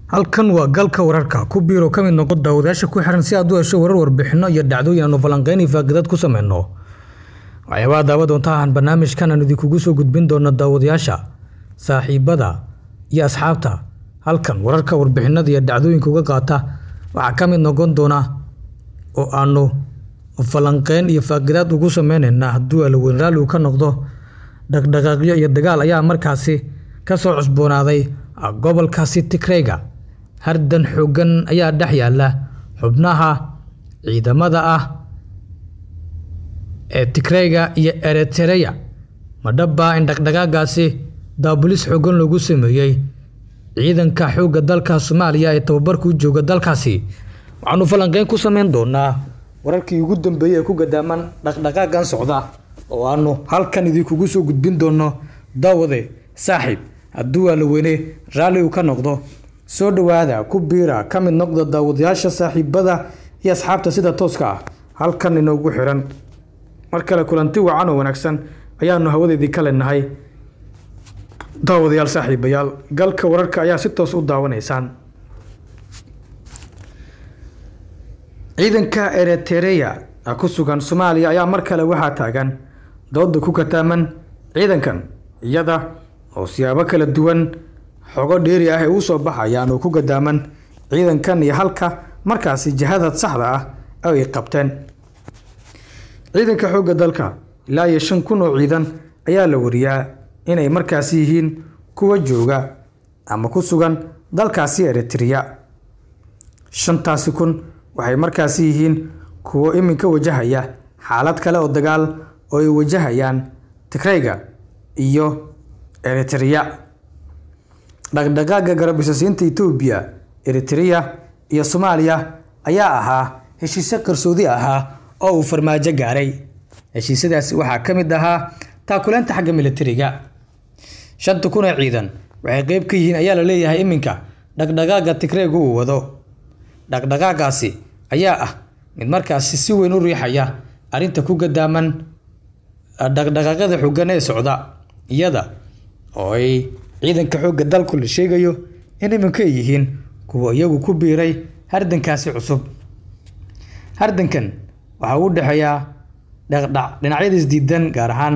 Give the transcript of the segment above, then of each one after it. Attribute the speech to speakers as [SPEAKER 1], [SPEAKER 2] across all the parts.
[SPEAKER 1] halkan waa galka wararka ku biiro ka mid noqo daawadayaasha ku xiran si aad u hesho warar warbixino iyo dhacdooyin aanu falanqeyn iyo faaqidad ku sameyno waxyaabaha daawa doonta ahaan barnaamijkan aan idinkugu soo gudbin doono daawadayaasha saaxiibada iyo asxaabta halkan wararka warbixinada iyo dhacdooyinka uga qaata waxaa ka mid noqon doona oo aanu falanqeyn iyo faaqidaad ugu sameyneyna hadduu alaweyn raalli uu ka noqdo dhaqdhaqaaqyo iyo dagaal ayaa markaasi kasoo cusboonaaday gobolkaasi tigreyga hardan xoogan ayaa dhex yaala xubnaha ciidamada ah ee tigreyga iyo eritereya madhabaa in dhaqdhaqaagaasi daabulis xoogan loogu sameeyey ciidanka xoogga dalka soomaaliya ee tababarkuu jooga dalkaasi waxaanu falanqeyn ku sameyn doonaa wararkii ugu dambeeyey ee ku gadaaman dhaqdhaqaagan socda oo aanu halkan idinkugu soo gudbin doono daawade saaxiib hadduu waa la weyne raalli uu ka noqdo soo dhowaada ku biira ka mid noqda daawadayaasha saaxiibada iyo asxaabta sida tooska ah halkan inoogu xiran mar kale kulanti wacan oo wanaagsan ayaanu hawadeedii ka leenahay daawadayaal saaxiibayaal galka wararka ayaa si toos u daawanaysaan ciidanka eritereya ku sugan soomaaliya ayaa mar kale waxaa taagan dooda ku kataaman ciidankan iyada oo siyaabo kala duwan xogo dheeri ah ay u soo baxayaan oo ku gadaaman ciidankan iyo halka markaasi jihada saxda ah ay qabteen ciidanka xoogga dalka ilaa iyo shan kun oo ciidan ayaa la wariyaa inay markaasi yihiin kuwa jooga ama ku sugan dalkaasi eritereya shantaasi kun waxay markaasi yihiin kuwo iminka wajahaya xaalad kale oo dagaal oo ay wajahayaan tigreyga iyo eritereya dhaqdhaqaaga garabisasiinta etoobiya eritereya iyo soomaaliya ayaa ahaa heshiisyo qarsoodi ahaa oo uu farmaajo gaaray heshiisyadaasi waxaa ka mid ahaa taakuleenta xagga militariga shanta kun ee ciidan waxay qeyb ka yihiin ayaa la leeyahay iminka dhaqdhaqaaga tigreyga uu wado dhaqdhaqaagaasi ayaa ah mid markaasi si weyn u riixaya arrinta ku gadaaman dhaqdhaqaaqyada xoogan ee socda iyada oo ay ciidanka xoogga dalku la sheegayo in iminka ay yihiin kuwa iyagu ku biiray hardankaasi cusub hardankan waxaa u dhexeeyaa dhaqdhac dhinacyada isdiidan gaar ahaan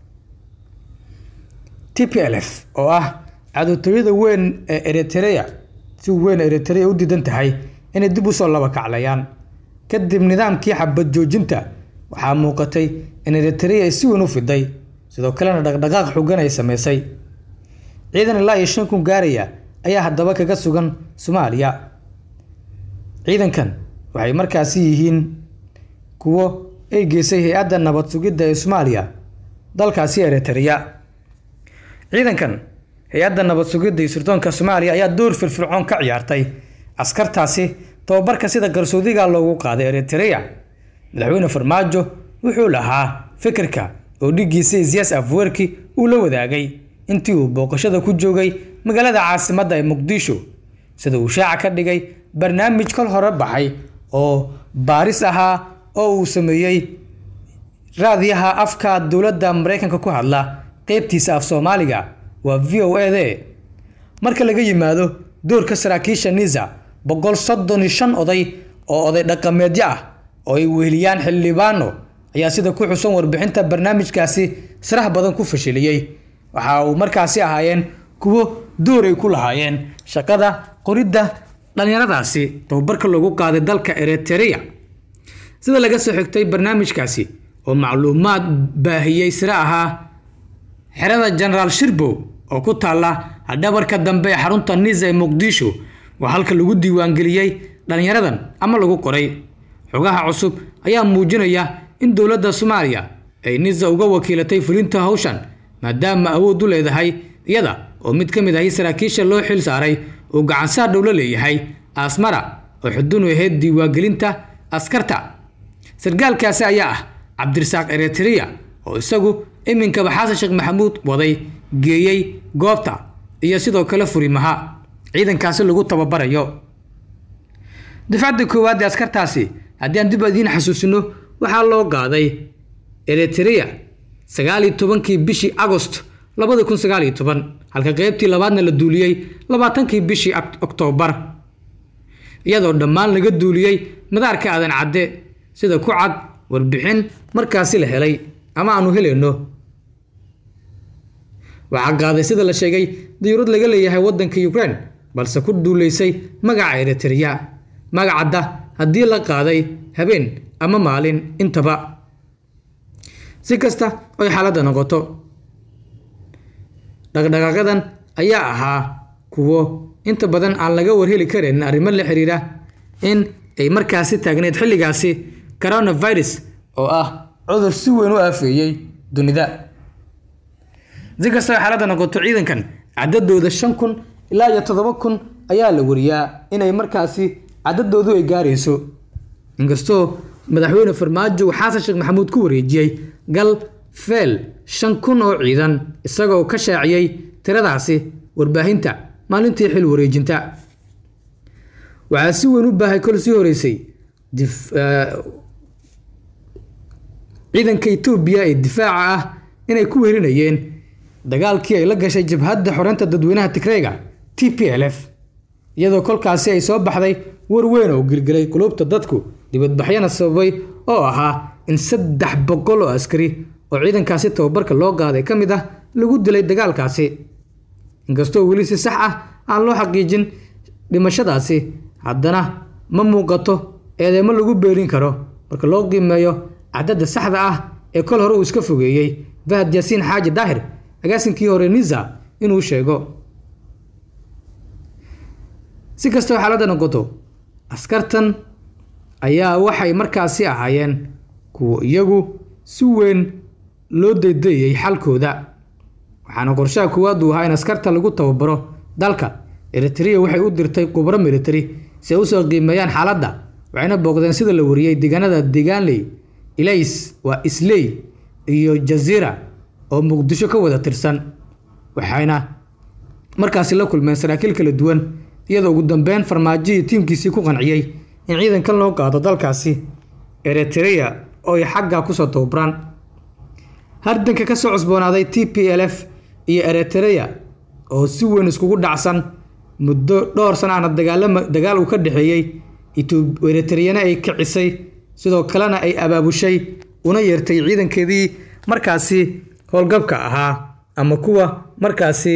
[SPEAKER 1] t p l f oo ah cadowtooyada weyn ee eritereya si weyn eritereya u diidan tahay inay dib usoo laba kaclayaan kadib nidaamkii xabad joojinta waxaa muuqatay in eritereya ay si weyn u fiday sidoo kalena dhaqdhaqaaq xogan ay sameysay ciidan ilaa iyo shan kun gaaraya ayaa haddaba kaga sugan soomaaliya ciidankan waxay markaasi yihiin kuwo ay geysay hay-adda nabad sugidda ee soomaaliya dalkaasi eritereya ciidankan hay-adda nabad sugidda iyo sirdoonka soomaaliya ayaa door firfircoon ka ciyaartay askartaasi tababarka sida garsoodiga loogu qaaday eritereya madaxweyne farmaajo wuxuu lahaa fikirka oo dhigiisa isyaas afwerki uu la wadaagay intii uu booqashada ku joogay magaalada caasimadda ee muqdisho sida uu shaaca ka dhigay barnaamij kol hore baxay oo baaris ahaa oo uu sameeyey raadiyaha afka dowladda mareykanka ku hadla qeybtiisa af soomaaliga waa v o e de marka laga yimaado doorka saraakiisha nisa boqol soddon iyo shan oday oo oday dhaqameedyo ah oo ay weheliyaan xildhibaano ayaa sida ku xusan warbixinta barnaamijkaasi sirax badan ku fashiliyey waxa uu markaasi ahaayeen kuwo door ay ku lahaayeen shaqada qoridda dhallinyaradaasi tababarka loogu qaaday dalka eritereya sida laga soo xigtay barnaamijkaasi oo macluumaad baahiyey sire ahaa xerada genaraal shirbow oo ku taalla dhabarka dambe ee xarunta nisa ee muqdisho waa halka lagu diiwaangeliyey dhallinyaradan ama lagu qoray xogaha cusub ayaa muujinaya in dowladda soomaaliya ay nisa uga wakiilatay fulinta hawshan maadaama awood u leedahay iyada oo mid ka mid ahi saraakiisha loo xil saaray uu gacansaar dhow la leeyahay asmara oo xudun u ahayd diiwaangelinta askarta sargaalkaasi ayaa ah cabdirasaaq eritereya oo isagu iminkaba xasan sheekh maxamuud waday geeyey goobta iyo sidoo kale furimaha ciidankaasi lagu tababarayo dafcadda koowaad ee askartaasi haddii aan dib idiin xasuusino waxaa loo qaaday eritereya sagaal iyo tobankii bishii agost labadi kun sagaal iyo toban halka qeybtii labaadna la duuliyey labaatankii bishii oktoobar iyadoo dhammaan laga duuliyey madaarka aadan cadde sida ku cad warbixin markaasi la helay ama aanu helayno waxaa qaaday sida la sheegay diyuurad laga leeyahay waddanka ukraine balse ku duuleysay magaca eritrea magacadda haddii la qaaday habeen ama maalin intaba si kasta oy xaaladda noqoto dhaqdhaqaaqadan ayaa ahaa kuwo inta badan aan laga warheli karin arrimo la xiriira in ay markaasi taagneyd xilligaasi coronavirus oo ah cudur si weyn u aafeeyey dunida si kastoo xaaladda noqoto ciidankan cadadooda shan kun ilaa iyo toddoba kun ayaa la wariyaa inay markaasi cadadoodu ay gaarayso inkastoo madaxweyne farmaajo xasan sheekh maxamuud ku wareejiyey gal feel shan kun oo ciidan isagoo ka shaaciyey tiradaasi warbaahinta maalintii xil wareejinta waxaa si weyn u baahay kol sii horeysay ciidanka etoobiya ee difaaca ah inay ku weerinayeen dagaalkii ay la gashay jabhadda xoreynta dadweynaha tigreyga t p l f iyadoo kolkaasi ay soo baxday war weyn oo gelgelay qulubta dadku dibadbaxyana sababay oo ahaa in saddex boqol oo askari oo ciidankaasi tababarka loo qaaday ka mid ah lagu dilay dagaalkaasi inkastoo weli si sax ah aan loo xaqiijin dhimashadaasi haddana ma muuqato eedeymo lagu beerin karo marka loo qiimeeyo cadadda saxda ah ee kol hore uu iska fogeeyey fahad yaasiin xaaji daahir agaasinkii hore nisa inuu sheego si kastoo xaaladda noqoto askartan ayaa waxay markaasi ahaayeen kuwo iyagu si weyn loo daydayay xalkooda waxaana qorshaha koowaad uu ahaa in askarta lagu tababaro dalka eritrea waxay u dirtay khubro military si ay usoo qiimeeyaan xaaladda waxayna booqdeen sida la wariyey deegaanada deegaanley ilays waa isley iyo jaziira oo muqdisho ka wada tirsan waxayna markaasi la kulmeen saraakiil kala duwan iyadoo ugu dambeyn farmaajo iyo tiimkiisii ku qanciyey in ciidankan loo qaado dalkaasi eritrea oo ay xagga kusoo tababaraan hardanka ka soo cusboonaaday t p l f iyo eritrea oo si weyn iskugu dhacsan muddo dhowr sana ana dagaalama dagaal uu ka dhexeeyey eritreyana ay kicisay sidoo kalena ay abaabushay una yeertay ciidankeedii markaasi howlgabka ahaa ama kuwa markaasi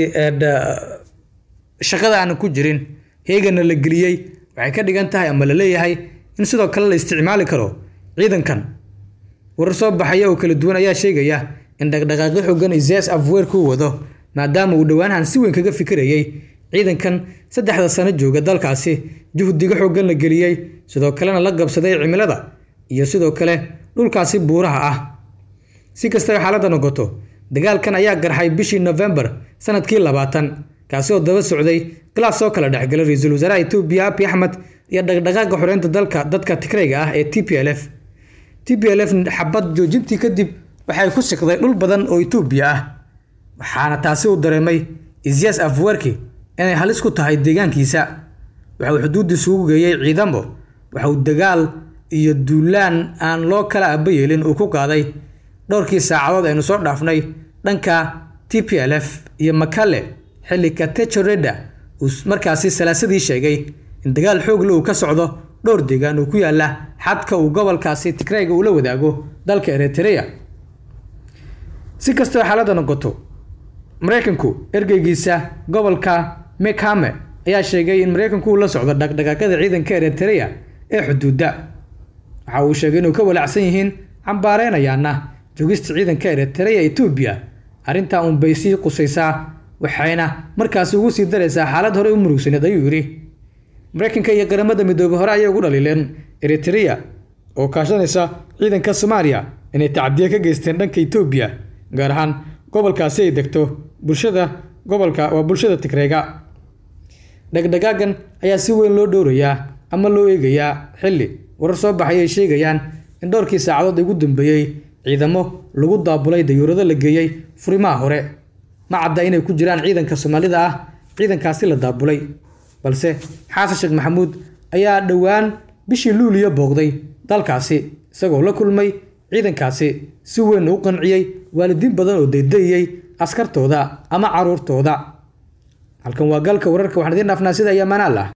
[SPEAKER 1] shaqada aanan ku jirin heegana la geliyey waxay ka dhigan tahay ama la leeyahay in sidoo kale la isticmaali karo ciidankan warar soo baxaya oo kala duwan ayaa sheegaya in dhaqdhaqaaqyo xoogan isas afweer ku wado maadaama uu dhowaanahan si weyn kaga fikirayay ciidankan saddexda sano jooga dalkaasi juhdiga xoogan la geliyey sidoo kalena la qabsaday cimilada iyo sidoo kale dhulkaasi buuraha ah si kastaba xaaladda noqoto dagaalkan ayaa garxay bishii nofembar sanadkii labaatan kaasi oo daba socday khilaaf soo kala dhexgalay ra-iisul wasaaraha etoobiya abi axmed iyo dhaqdhaqaaqa xoreynta dalka dadka tigreyga ah ee t p l f t p l f xabad joojintii kadib waxay ku siqday dhul badan oo etoobiya ah waxaana taasi uu dareemay isyas afwerki inay halis ku tahay deegaankiisa waxa uu xuduuddiisa ugu geeyey ciidamo waxa uu dagaal iyo duulaan aan loo kala aba yeelin uu ku qaaday dhowrkii saacadood aynu soo dhaafnay dhanka t p l f iyo makale xilli katechoreda uu markaasi salaasadii sheegay in dagaal xoogle uu ka socdo dhowr deegaan uu ku yaala xadka uu gobolkaasi tigreyga ula wadaago dalka eritrea si kastoo xaaladda noqoto maraykanku ergeygiisa gobolka mekhame ayaa sheegay in maraykanku uu la socdo dhaqdhaqaaqyada ciidanka eritrea ee xuduudda waxa uu sheegay inuu ka walaacsan yihiin cambaareynayana joogista ciidanka eritrea etoobiya arrintaa uun bay sii qusaysaa waxayna markaasi ugu sii daraysaa xaalad hore u murugsaneed ayuu yidhi maraykanka iyo qaramada midoobey hore ayay ugu dhaliileen eritrea oo kaashanaysa ciidanka soomaaliya inay tacdiye ka geysteen dhanka etoobiya gaar ahaan gobolkaasi ay degto bulshada gobolka waa bulshada tigreyga dhagdhagaagan ayaa si weyn loo dhowrayaa ama loo eegayaa xilli warar soo baxay ay sheegayaan in dhowrkii saacadood ugu dambeeyey ciidamo lagu daabulay dayuurado la geeyey furimaha hore ma cadda inay ku jiraan ciidanka soomaalida ah ciidankaasi la daabulay balse xasan sheekh maxamuud ayaa dhowaan bishii luuliyo booqday dalkaasi isagoo la kulmay ciidankaasi si weyn u qanciyey waalidiin badan oo daydayiyey askartooda ama caruurtooda halkan waa galka wararka waxaan idiin dhaafnaa sida iyo manaal ah